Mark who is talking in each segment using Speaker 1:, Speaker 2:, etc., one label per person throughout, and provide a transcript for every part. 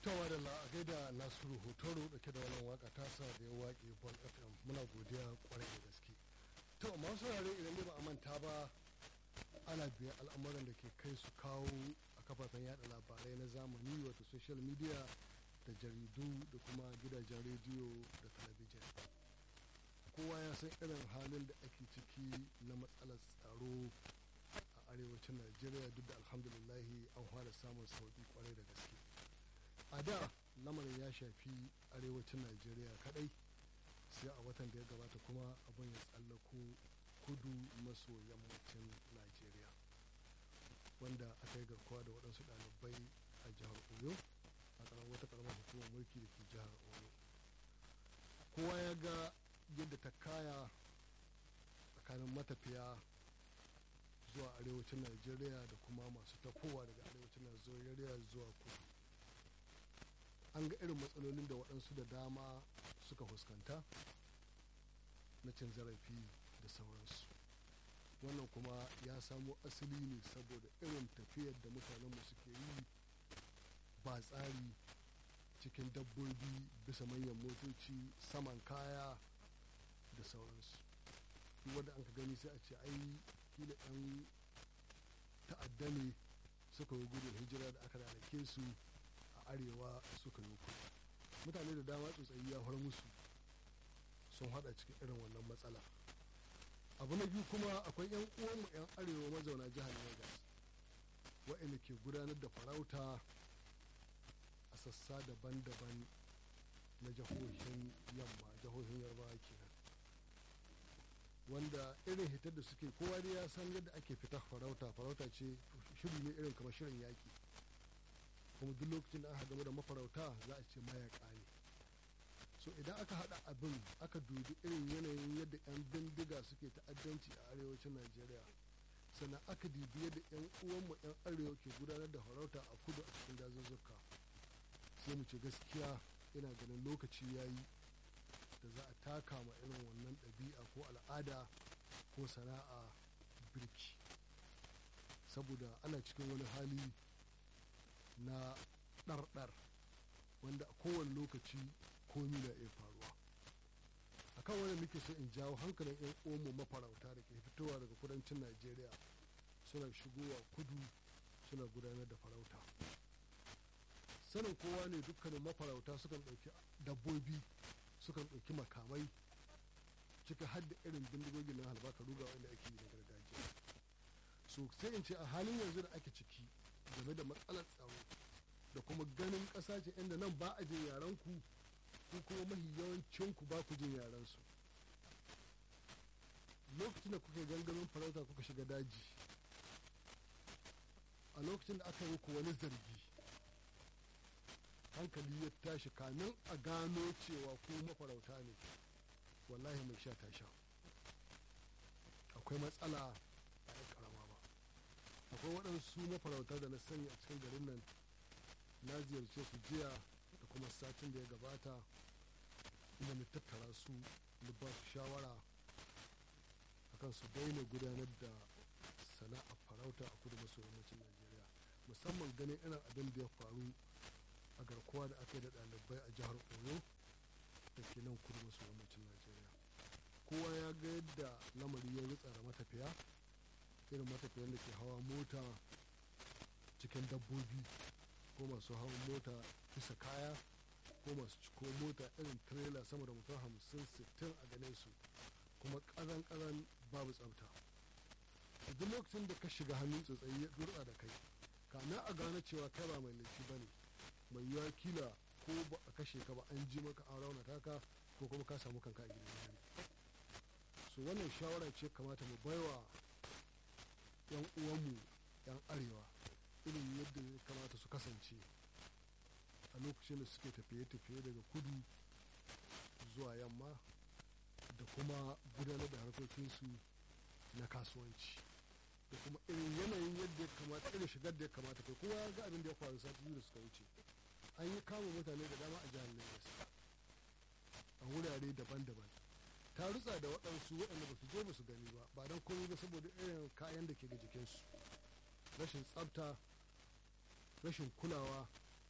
Speaker 1: tawa da la'agai da nasiru hotoro dauke da wannan waka tasa da ya waƙe bon fm muna godiya kwarai da gaske to masu saurare idan ne ba a manta ba ana biyan al'amuran da ke kai su kawo a kafafen yada labarai na zamani wato social media da jaridu da kuma gidajen rediyo da talabijin kowa ya san irin halin da ake ciki na matsalar tsaro a arewacin najeriya duk da alhamdulillahi an fara samun sauƙi kwarai da gaske a da lamarin ya shafi arewacin najeriya kadai sai a watan da ya gabata kuma abin ya tsallako kudu maso yammacin najeriya wanda aka yi garkuwa da waɗansu ɗalibai a jihar oyo a ƙaramar wata ƙaramar hukumar mulki da ke jihar oyo kowa ya ga yadda ta kaya tsakanin matafiya zuwa arewacin najeriya da kuma masu tafowa daga arewacin najeriya zuwa kudu an ga irin matsalolin da waɗansu da dama suka fuskanta na cin zarafi da sauransu wannan kuma ya samo asali ne saboda irin tafiyar da mutanenmu suke yi ba tsari cikin dabbobi bisa manyan motoci saman kaya da sauransu wanda an ka gani sai a ce ai kila 'yan ta'adda ne suka yi gudun hijira da aka rarrake su a arewa suka yi kudu mutane da dama tsotsayi ya far musu sun hada cikin irin wannan matsala abu na biyu kuma akwai 'yan uwanmu 'yan arewa mazauna jihar lagos waɗanda ke gudanar da farauta a sassa daban-daban na jihohin yamma jihohin yarbawa kenan wanda irin hitar da suke kowa dai ya san yadda ake fita farauta farauta ce shiri ne irin kamar shirin yaki kuma duk lokacin da aka game da mafarauta za a ce mayaka ne so idan aka hada abin aka dubi irin yanayin yadda 'yan bindiga suke ta'addanci a arewacin najeriya sannan aka dubi yadda 'yan uwanmu 'yan arewa ke gudanar da farauta a kudu a cikin dazuzzuka sai mu ce gaskiya ina ganin lokaci ya yi da za a taka ma irin wannan ɗabi'a ko al'ada ko sana'a birki saboda ana cikin wani hali na ɗarɗar wanda a kowane lokaci komi na iya faruwa a kan wani muke so in jawo hankalin 'yan omo mafarauta da ke fitowa daga kudancin najeriya suna shigowa kudu suna gudanar da farauta sanin kowa ne dukkanin mafarauta sukan ɗauki dabbobi sukan ɗauki makamai cika hadda irin bindigogin na halbaka ruga wanda ake yi na gargajiya so sai in ce a halin yanzu da ake ciki game da matsalar tsaro da kuma ganin ƙasa ce inda nan ba a jin yaran ku ko kuma mahi yawancin ku ba ku jin yaran su lokacin da kuka gangamin farauta kuka shiga daji a lokacin da aka yi muku wani zargi hankali ya tashi kamin a gano cewa ku mafarauta ne wallahi mai sha ta sha akwai matsala a yan karama ba akwai waɗansu mafarauta da na sani a cikin garin nan na ziyarce su jiya da kuma satin da ya gabata inda na tattara su da ba su shawara akan su daina gudanar da sana'a farauta a kudu maso yammacin najeriya musamman ganin irin abin da ya faru a garkuwa da aka yi da ɗalibai a jihar oyo da ke nan kudu maso yammacin najeriya kowa ya ga yadda lamari ya rutsa da matafiya irin matafiyan da ke hawa mota cikin dabbobi ko masu hawan mota bisa kaya ko masu ciko mota irin trailer sama da mutum hamsin sittin a ganin su kuma ƙazan ƙazan babu tsafta duk lokacin da ka shiga hannun tsotsayi ya durɗa da kai kamin a gane cewa kai ba mai laifi ba ne mai yiwa kila ko ba a kashe ka ba an ji maka an raunata ka ko kuma ka samu kanka a gidan yari so wannan shawara ce kamata mu baiwa yan uwanmu yan arewa irin yadda ya kamata su kasance a lokacin da suke tafiye-tafiye daga kudu zuwa yamma da kuma gudanar da harkokinsu na kasuwanci da kuma irin yanayin yadda ya kamata irin shigar da ya kamata kai kowa ya ga abin da ya faru sati biyu da suka wuce an yi kama mutane da dama a jihar lagos a wurare daban-daban ta rutsa da waɗansu waɗanda ba su je ba su gani ba ba don komai ba saboda irin kayan da ke ga jikinsu rashin tsafta rashin kulawa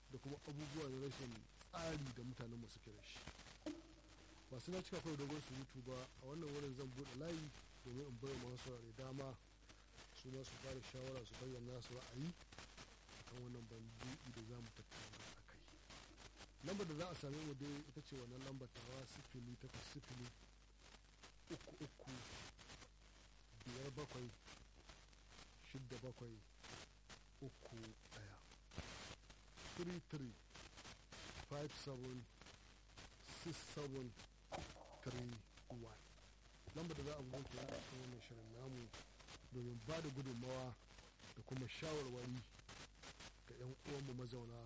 Speaker 1: da kuma abubuwa da rashin tsari da mutanen mu suke da shi ba su na cika kawai dogon surutu ba a wannan wurin zan buɗe layi domin in bai masu saurare dama su ma su fara shawara su bayyana su ra'ayi akan wannan bandu'i da za mu tattauna a kai lambar da za a same mu dai ita ce wannan lambar tawa sifili takwas sifili uku uku biyar bakwai shidda bakwai uku ɗaya 33 57 67 31 lambar da za a bugunta a cikin wannan shirin namu domin ba da gudunmawa da kuma shawarwari ga 'yan uwanmu mazauna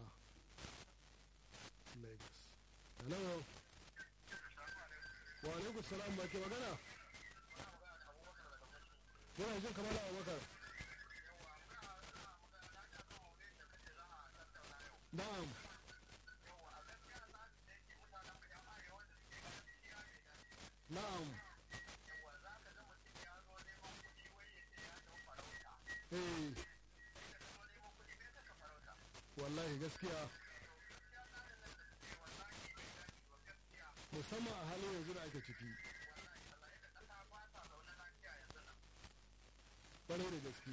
Speaker 1: lagos hello wa alaikum salam ba ke magana yana jin kamar abubakar na'am na'am eh wallahi gaskiya musamman a halin yanzu da ake ciki ƙwarai da gaske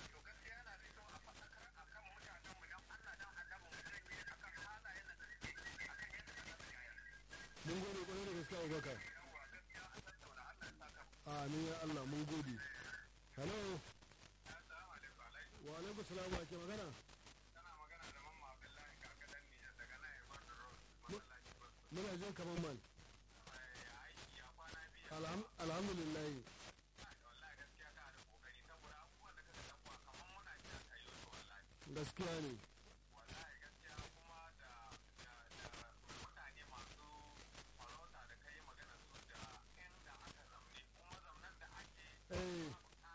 Speaker 1: mun gode ƙwarai da gaske abubakar amin ya allah mun gode hello wa alaikum salam wa ke magana muna jin kamar man alhamdulillah gaskiya ne eh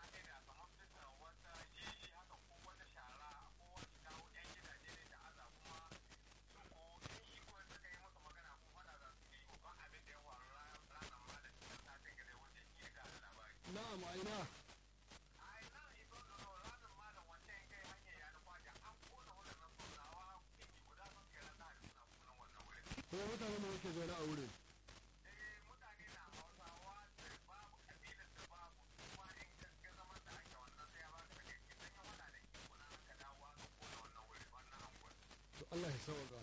Speaker 1: na'am aina kuma mutane ne yake zaune a wurin to Allah ya sauka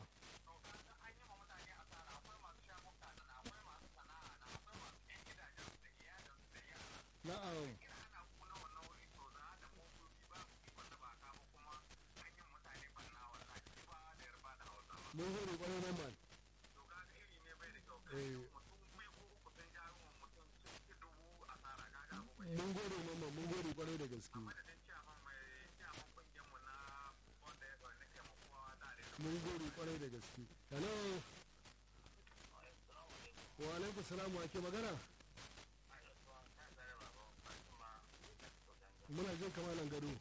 Speaker 1: na'am mun gode kwarai nan man eh mun gode mamma mun gode kwarai da gaske mun gode kwarai da gaske hello wa alaikum salam wa ke magana muna jin kamalan gado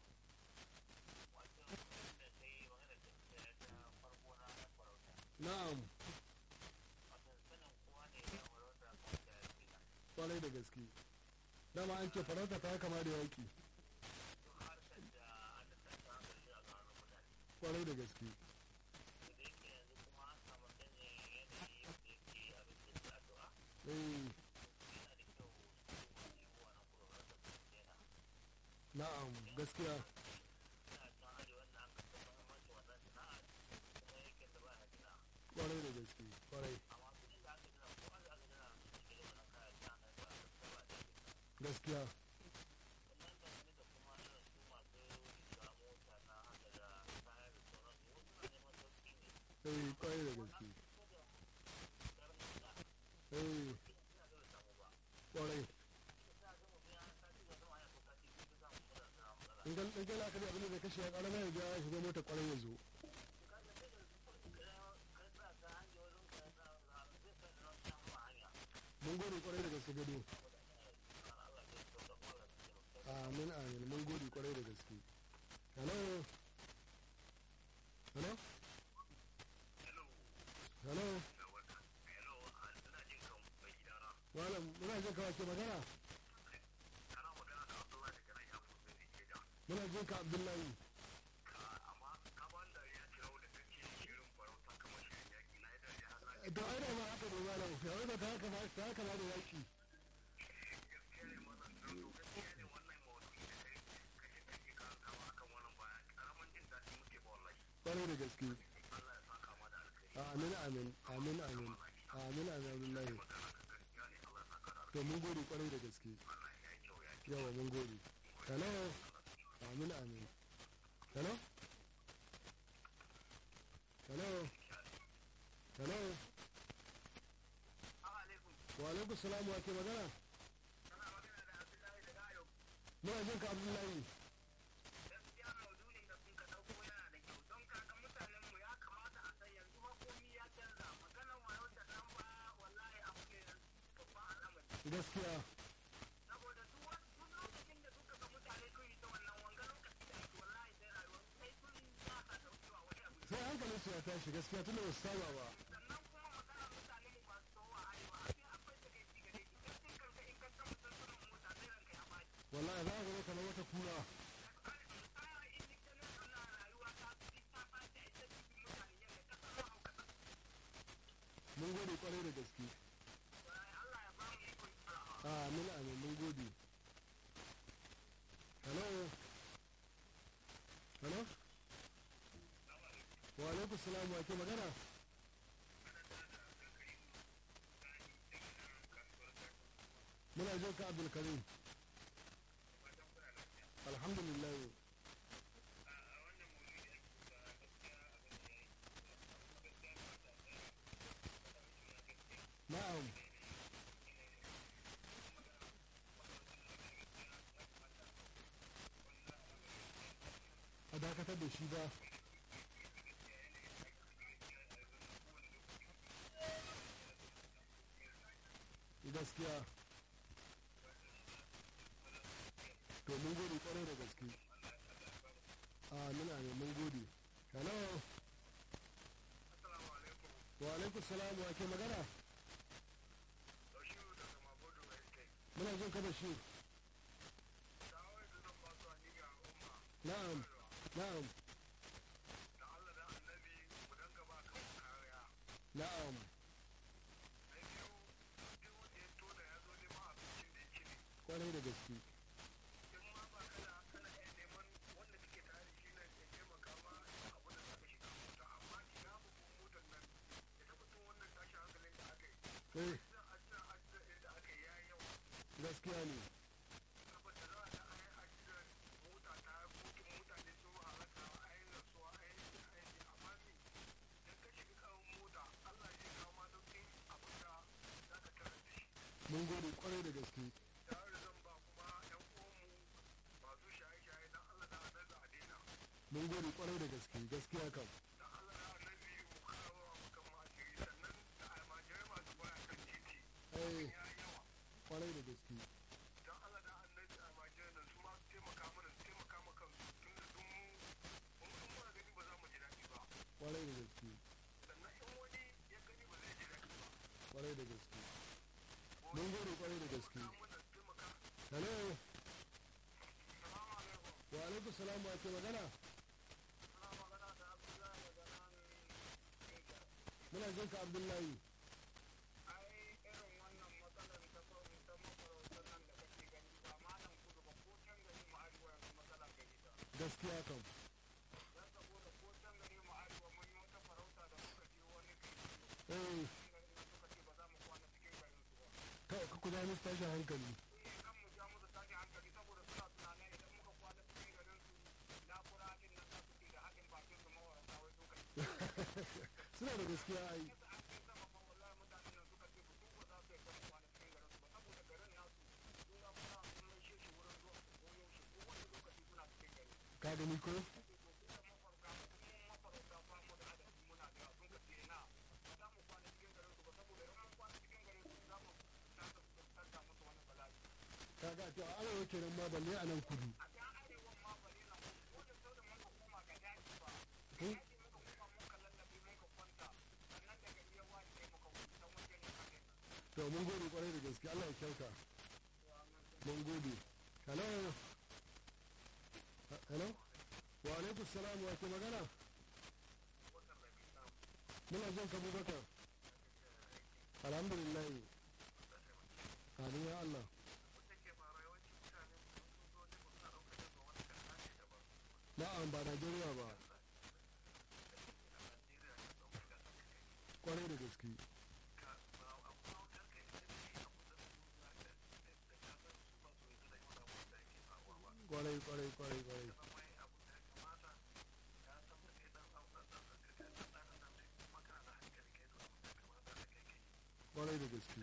Speaker 1: na'am kwarai da gaske dama an ce farauta ta kama da yaki kwarai da gaske eh na'am gaskiya kwarai da gaske kwarai gaskiya eh kwarai da gaske eh kwarai in kan ɗauke la'akari abin da zai kashe ya ƙarama ya biya shiga mota kwarai ya zo mun gode kwarai da gaske gado amin amin mun gode kwarai da gaske hello hello hello malam muna jin kawai ke magana muna jin ka abdullahi lafiya wai ba ta haka ba ta haka ba da yaki
Speaker 2: gaskiya ne wannan to gaskiya ne wannan maudu'i da kai kashe kake karantawa akan wannan baya karamin jin daɗi muke ba wallahi
Speaker 1: kwarai da gaske
Speaker 2: Allah ya saka ma da alkhairi
Speaker 1: amin amin amin amin amin amin billahi
Speaker 2: magana ka gaskiya ne Allah ya saka da
Speaker 1: to mun gode kwarai da gaske
Speaker 2: Allah ya yi kyau ya yi
Speaker 1: yawa mun gode hello amin amin hello hello hello
Speaker 2: alaikum
Speaker 1: wa alaikum salam wa ke magana
Speaker 2: kana magana da Abdullahi da Gayo
Speaker 1: muna jin ka abdullahi
Speaker 2: gaskiya maudu'in da kun ka dauko yana da kyau don kaga mutanen mu ya kamata a san yanzu ma komai ya canza maganar wayo da nan ba wallahi abu ne babban al'amari
Speaker 1: gaskiya
Speaker 2: saboda duk wani duk lokacin da suka ga mutane sun yi ta wannan wanga lokaci da ake wallahi sai rayuwar sai sun ya ka daukewa wani abu
Speaker 1: sai hankalin su ya tashi gaskiya tunda ba su saba ba
Speaker 2: sannan kuma magana mutane mu masu tsohuwa arewa abin akwai da kai ci gare ki kai kanka in ka ga mutum sunan mota sai ranka ya baki
Speaker 1: wallahi za ka ga kamar wata kura
Speaker 2: tsara in ka nan suna rayuwa ta fi ta ɓaci a ita cikin mutane yadda ka san mahaukata
Speaker 1: mun gode kwarai da gaske
Speaker 2: Allah ya ba mu ikon tsarawa
Speaker 1: amin amin mun gode hello hello wa alaikum salam wa ke magana muna jin ka abdul karim alhamdulillah na'am a dakatar da shi ba gaskiya to mun gode kwarai da gaske amin amin mun gode hello
Speaker 2: Assalamu alaikum
Speaker 1: wa alaikum salam wa ke magana
Speaker 2: Bashiru daga Mabodo Estate
Speaker 1: muna jin ka da shi
Speaker 2: Shawar da zan ba su a niga umma
Speaker 1: na'am na'am
Speaker 2: da Allah da annabi mu danga ba kan kariya
Speaker 1: na'am
Speaker 2: na biyu duk wanda ya tona ya zo neman abincin da ya ci ne
Speaker 1: kwarai da gaske
Speaker 2: in ma ba kana kana iya neman wanda kake tare da shi nan ya taimaka ma da abu da zaka shiga mota amma ina babban motar nan ya tabbatar wannan tashin hankalin da aka yi
Speaker 1: eh
Speaker 2: zan ajiyar ajiyar da aka yi ya yi yawa
Speaker 1: gaskiya ne
Speaker 2: saboda za a ga an yi ajiyar mota ta kokin mutane sun halaka a yi rasuwa a yi aiki amma ni idan ka shiga kan mota Allah zai kawo ma sauƙin abin da za ka tarar da shi
Speaker 1: mun gode kwarai da gaske
Speaker 2: tare da zan ba kuma yan uwanmu masu shaye-shaye dan Allah da annabi a daina
Speaker 1: mun gode kwarai da gaske gaskiya kam
Speaker 2: dan Allah da annabi mu kawo mu kan majiri sannan da almajirai masu baya kan titi
Speaker 1: eh
Speaker 2: ya yi yawa
Speaker 1: kwarai da gaske
Speaker 2: dan Allah da annabi almajirai nan su ma su taimaka mana su taimaka ma kansu tun da dun mu mun mun muna gani ba za mu ji daɗi ba
Speaker 1: kwarai da gaske
Speaker 2: sannan in wani ya gani ba zai ji daɗi ba
Speaker 1: kwarai da gaske mun gode kwarai da gaske
Speaker 2: taimaka mana su taimaka
Speaker 1: hello
Speaker 2: salamu alaikum
Speaker 1: wa alaikum salam wa ke magana
Speaker 2: ana magana da Abdullahi daga nan Niger
Speaker 1: muna jin ka abdullahi
Speaker 2: ai irin wannan matsalar ta so ta mafarautar nan da kake gani ba malam kudu ba ko can gari mu arewa yanzu matsala gari ta
Speaker 1: gaskiya kam
Speaker 2: dan saboda ko can gari mu arewa mun yi wata farauta da muka je wani gari
Speaker 1: eh
Speaker 2: can garin nan suka ce ba za mu kwana cikin garin su ba
Speaker 1: ka ka kuda musu tashin hankali
Speaker 2: eh kan mu ja musu tashi hankali saboda suna tunanin idan muka kwana cikin garin su lakura din nan za su ce da haɗin bakin su mawarata wai su kai
Speaker 1: suna da gaskiya ai
Speaker 2: yasa an kai sama fa wallahi mutanen nan suka ce su ba za su yi kwana kwana cikin garin su ba saboda garin nasu sun ga muna sun mai shi wurin zuwa su koyo shi ko wani lokaci suna cikin gari
Speaker 1: ka gani ko kaga to a arewa kenan ma balle a nan kudu Eh? to mun gode kwarai da gaske Allah ya kyauta mun gode hello Ha- hello wa alaikum salam wa ke magana muna jin ka bubakar alhamdulillah amin ya Allah na'am ba Najeriya ba kwarai da gaske kwarai kwarai kwarai kwarai kwarai da gaske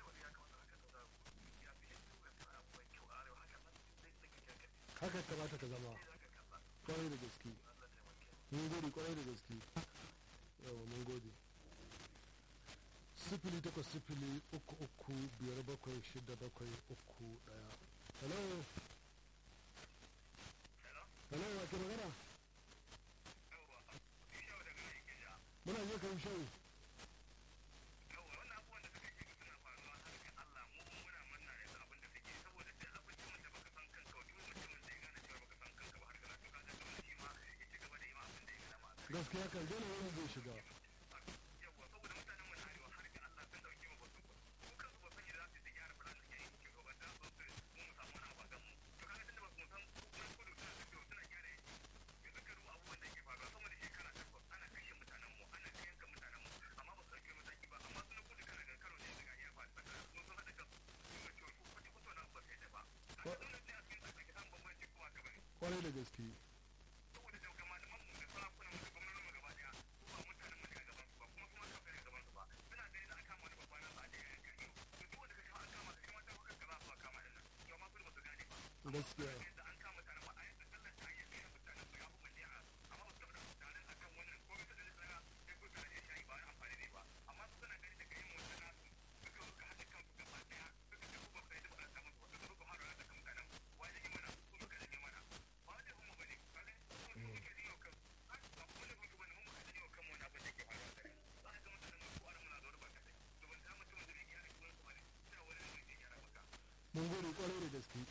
Speaker 1: haka kamata ka zama kwarai da gaske mun gode kwarai da gaske yawa mun gode sifili takwas sifili uku uku biyar bakwai shida bakwai uku daya hello hello wa ke magana muna je kan shau gaskiya kan dole wani zai shiga kwarai da gaske gaskiya mun gode kwarai da gaske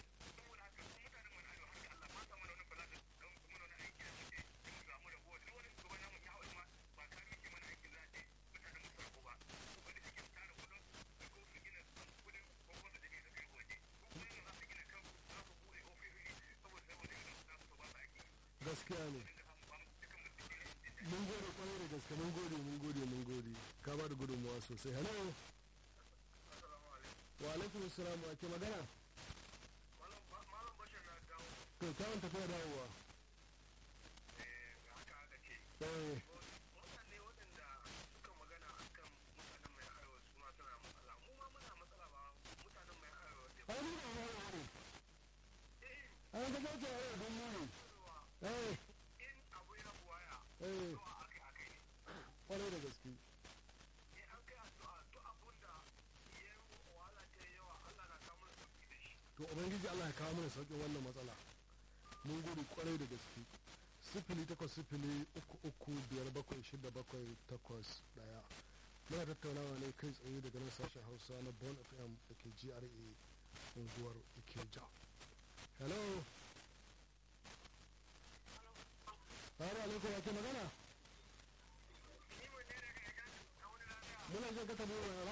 Speaker 1: gaskiya ne mun gode kwarai da gaske mun gode mun gode mun gode ka ba da gudunmawa sosai hello wa alaikum salam wa ke magana to kyawun tafiya dawowa eh
Speaker 2: mutane waɗanda suka magana akan mutanen mai arewa su ma suna matsala mu ma muna matsala ba mutanen mai arewa ne
Speaker 1: ai ni ba ma ne
Speaker 2: eh
Speaker 1: ai ga kake arewa don mu ne
Speaker 2: cewa
Speaker 1: eh
Speaker 2: in abu ya buwaya
Speaker 1: eh
Speaker 2: zuwa akai akai ne
Speaker 1: kwarai da gaske
Speaker 2: in an kai addu'a duk abun da ya yi wahala ta yi yawa Allah na kawo mana sauki da shi
Speaker 1: to ubangiji Allah ya kawo mana sauƙin wannan matsala mun gode kwarai da gaske sifili takwas sifili uku uku biyar bakwai shida bakwai takwas daya muna tattaunawa ne kai tsaye daga nan sashen hausa na bon fm da ke gra unguwar ikeja hello Salamu alaikum wa ke magana?
Speaker 2: ni mun ne daga idan a wani lafiya
Speaker 1: Muna jin ka tabo